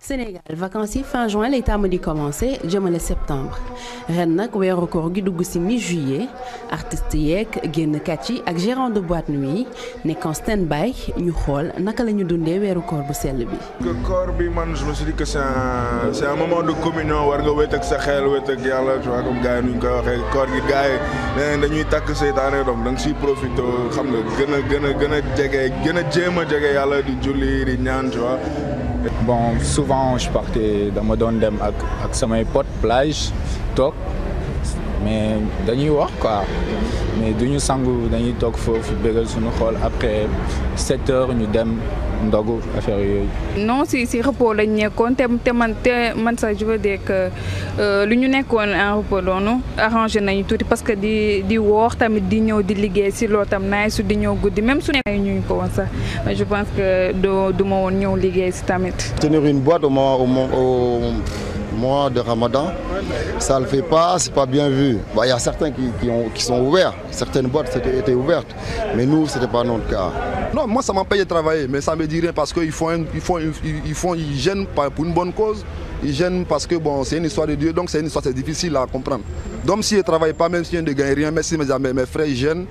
Sénégal vacances yi fin juin lay tàmm di commencé jëmale septembre ren nag weeru koor gi dugg ci mi juillet artistes yeeg génnkat yi ak gérant de boîte nuit yi nekk en stand by ñu xool naka la ñu dundee weeru koor bu sell bi. que koor bi man je me suis dit que c'est un c'est un moment de communion war nga wét ak sa xel wét ak yàlla tu vois comme gars yi nu ñu koy waxee koor gi gars yi nee dañuy takk seytaane doom da nga siy profité xam nga gën a gën a gën a jege gën a jéem a jege yàlla di julli di ñaan tu vois. bon souvent je partais dama doon dem ak ak samay potes plage toog mais dañuy wax quoi mais duñu sangu dañuy toog foofu bégal suñu xool après sept heures ñu dem ndogu affaire yooyu. non si si repos lañ nekkoon te te man te man sax je veux dire que lu ñu nekkoon en repos doonu arrangé nañu tuuti parce que di di woor tamit di ñëw di liggéey si loolu tam naay su di ñëw guddi même su ne ñu ko woon sax je pense que do du ma woon ñëw liggéey si tamit. tenir une boîte au moment au mois de Ramadan ça le fait pas c'est pas bien vu bah, il y a certains qui qui ont qui sont ouverts certaines boîtes étaient, étaient ouvertes mais nous c'était pas notre cas. Non, moi ça m'empêche de travailler, mais ça me dit rien parce qu'ils font, ils font, ils font, ils gênent pour une bonne cause, ils gênent parce que bon, c'est une histoire de Dieu, donc c'est une histoire c'est difficile à comprendre. Donc si je ne travaille pas, même si je ne gagne rien, même si mes, mes frères ils gênent,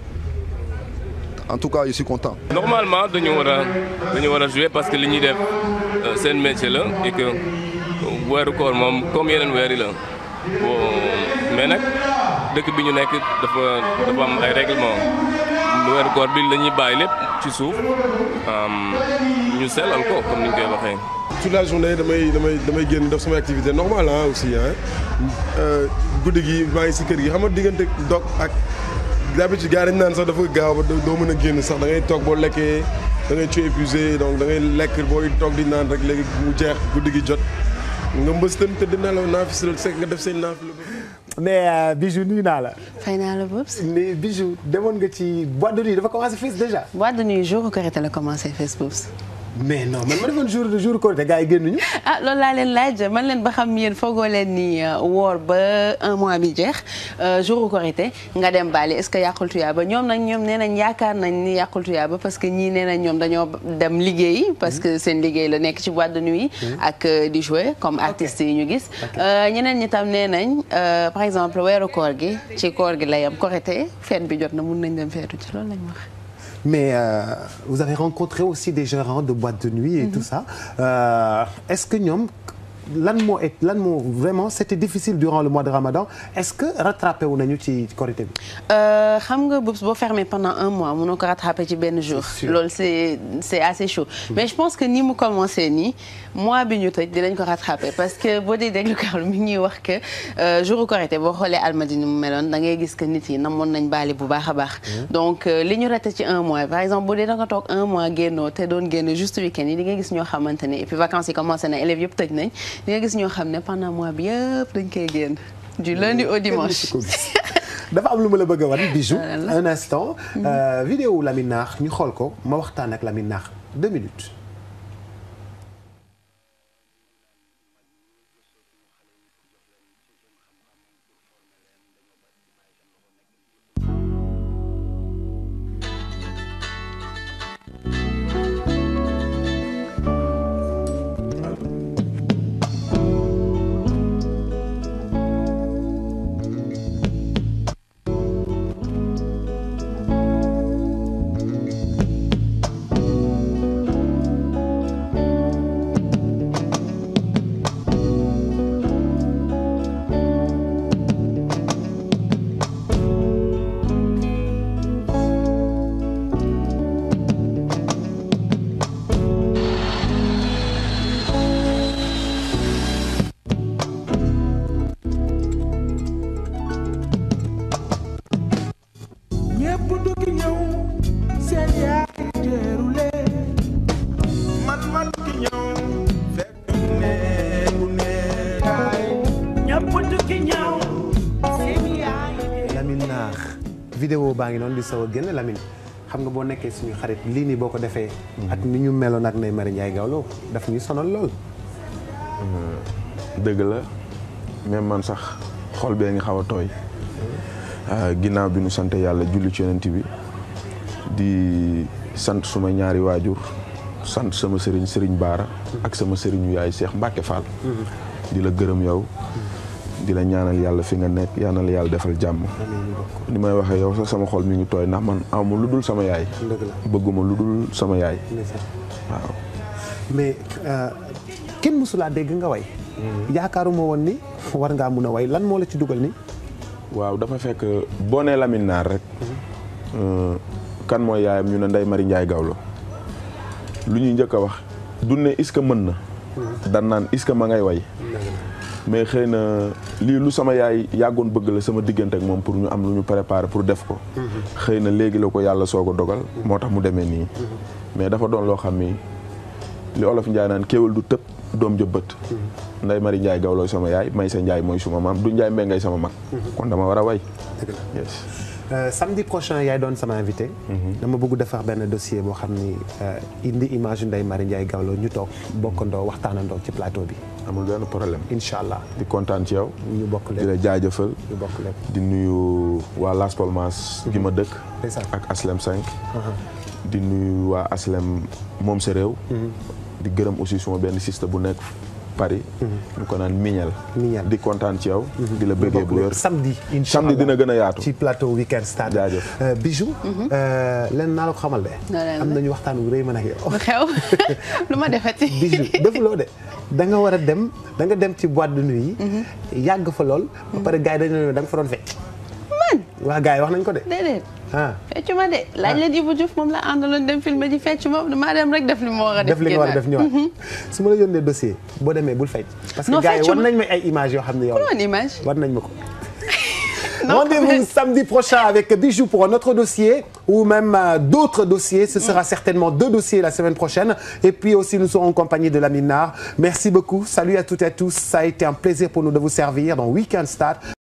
en tout cas je suis content. Normalement, dañu war a dañu war a jouer parce que li ñuy def seen métier la et que weeru koor moom comme yeneen weer yi la bon mais nag dëkk bi ñu nekk dafa dafa am ay règlement weeru koor bi la ñuy bàyyi lépp ci suuf ñu sellal ko comme ni ñu koy waxee. toute la journée damay damay damay génn def samay activité normale ah aussi ah guddi gi maa ngi si kër gi xam nga diggante dog ak d'habitude gars dañ naan sax dafa gaaw ba doo mën a génn sax da ngay toog boo lekkee da ngay ci épuisé donc da ngay lekk booy toog di naan rek léegi mu jeex guddi gi jot nga mbës tam te dina la naafis sekk nga def seen naaf la mais Bijou nuyu naa la. fay naa la Bobs. mais Bijou demoon nga ci boîte de nuit dafa commencé fees déjà. boîte de nuit jour Korité la commencé fees Bobs. mais non man ma defoon jour jour Korité gars yi génnuñu. ah loolu laa leen laaj man leen ba xam yéen foogoo leen ni woor ba un mois bi jeex jour Korité nga dem Bali est-ce que yàqul tuyaaba ñoom nag ñoom nee nañ yaakaar nañ ni yàqul tuyaaba parce que ñii nee nañ ñoom dañoo dem liggéey parce que seen liggéey la nekk ci boîte de nuit ak di jouer comme artistes yi ñu gis. ñeneen ñi tam nee nañ par exemple weeru koor gi ci koor gi la yam Korité fête bi jot na mun nañ dem feetu ci loolu lañ wax. mais euh, vous avez rencontré aussi des gérants de boîtes de nuit et mm -hmm. tout ça euh, est-ce que ñoom lan moo et lan moo vraiment c'était difficile durant le mois de Ramadan est-ce que rattrapé wu nañu ci Korité bi. xam nga bés boo fermé pendant un mois mënoo ko rattrapé ci benn jour. loolu c'est c'est assez chaud. Mm. mais je pense que ni mu commencé nii mois bi ñu tëj dinañ ko rattrapé parce que boo dee déglu Karl mi ngi ñuy wax que jour Korité boo xoolee Almadini mu meloon da ngay gis que nit yi namoon nañ baali bu baax a baax. donc li ñu raté ci un mois par exemple bu dee da nga toog un mois génnoo te doon génn juste week-end yi di nga gis ñoo xamante ne et puis vacances yi commencé na élèves yëpp tëj nañ. di nga gis ñoo xam ne pendant mois bi yëpp dañ koy génn du lundi au dimanche. dafa am lu ma la bëgg a wan Bijou un instant. vidéo Lamine Naax ñu xool ko ma waxtaan ak Lamine Naax deux minutes. vidéo baa ngi noonu di saw a génn Lamine xam nga boo nekkee suñu xarit lii nii boo ko defee ak ni ñu meloon ak Ndeye Marie Ndiaye Gawlo daf ñuy sonal lool dëgg la même man sax xol bee nga xaw a tooy ginnaaw bi nu sant yàlla julli ci yonent bi di sant suma ñaari waajur sant sama sëriñ sëriñ Baara ak sama sëriñu yaay Cheikh Mbacke Fall. di la gërëm yow. di la ñaanal yàlla fi nga nekk ñaanal yàlla defal jàmm. ni may waxee yow sax sama xol mi ngi tooy ndax man amul lu dul sama yaay. bëgguma lu dul sama yaay. waaw. mais kenn mësulaa dégg nga way. yaakaaruma woon ni war ngaa mun a way lan moo la ci dugal ni waaw dafa fekk boo nee Lamine Naar rek. kan mooy yaayam ñu ne Ndeye Marie Ndiaye Gawlo lu ñuy njëkk a wax du ne est-ce que mën na. dan naan est-ce que ma ngay way. mais xëy na lii lu sama yaay yàggoon bëgg la sama diggante ak moom pour ñu am lu ñu préparer pour def ko. xëy na léegi la ko yàlla soog a dogal. moo tax mu demee nii. mais dafa doon loo xam ni li olof Njaay naan kéwal du tëb doom ja bët. Ndeye Marie Ndiaye Gawlo sama yaay Maysa Ndiaye mooy suma maam du Ndiaye Mbengay sama mag. kon dama war a way. yes. samedi prochain yaay doon sama invité. dama bëgg defar benn dossier boo xam ni indi image Ndeye Marie Ndiaye Gawlo ñu toog bokkandoo waxtaanandoo ci plateau bi. amul benn problème. incha allah di kontaan ci yow. ñu bokk lépp di la jaajëfal. ñu bokk lépp. di nuyu waa Las Palmas. gi ma dëkk. ndeysaan. ak Aslem 5. di nuyu waa Aslem moom sa réew. di gërëm aussi suma benn siste bu nekk Paris. ñu ko naan Mignel. Mignel. di kontaan ci yow. di la bëggee bu wér. samedi incha allah samedi dina gën a yaatu. ci plateau weekend stade. jaajëf Euh, Bijou. lenn naa la ko xamal de. Na leen am la. nañu waxtaan wu rëy man ak yow. lu xew lu ma defati. Bijou defuloo de da nga war a dem da nga dem ci boîte de nuit yi. yàgg fa lool. ba pare gars yi dañu ne da nga fa doon fecc. man waa gars yi wax nañ ko de. déedéet ah feccu ma de laaj leen Ibou Diouf moom la àndaloon dem filmer ji feccu ma damaa dem rek def li ma war a def. def li nga war a def génnaat. ñëwaat. su ma la yónnee dossier boo demee bul fecc. parce que Non, gars yi feccu war ma. nañ ma ay images yoo xam ne yow. Pour une image. war nañ ma ko. Non, Rendez-vous mais- samedi prochain avec Bijou pour un autre dossier ou même euh, d'autres dossiers. Ce sera certainement deux dossiers la semaine prochaine. Et puis aussi, nous serons en compagnie de Lamine Nar. Merci beaucoup. Salut à toutes et à tous. Ça a été un plaisir pour nous de vous servir dans Weekend Start.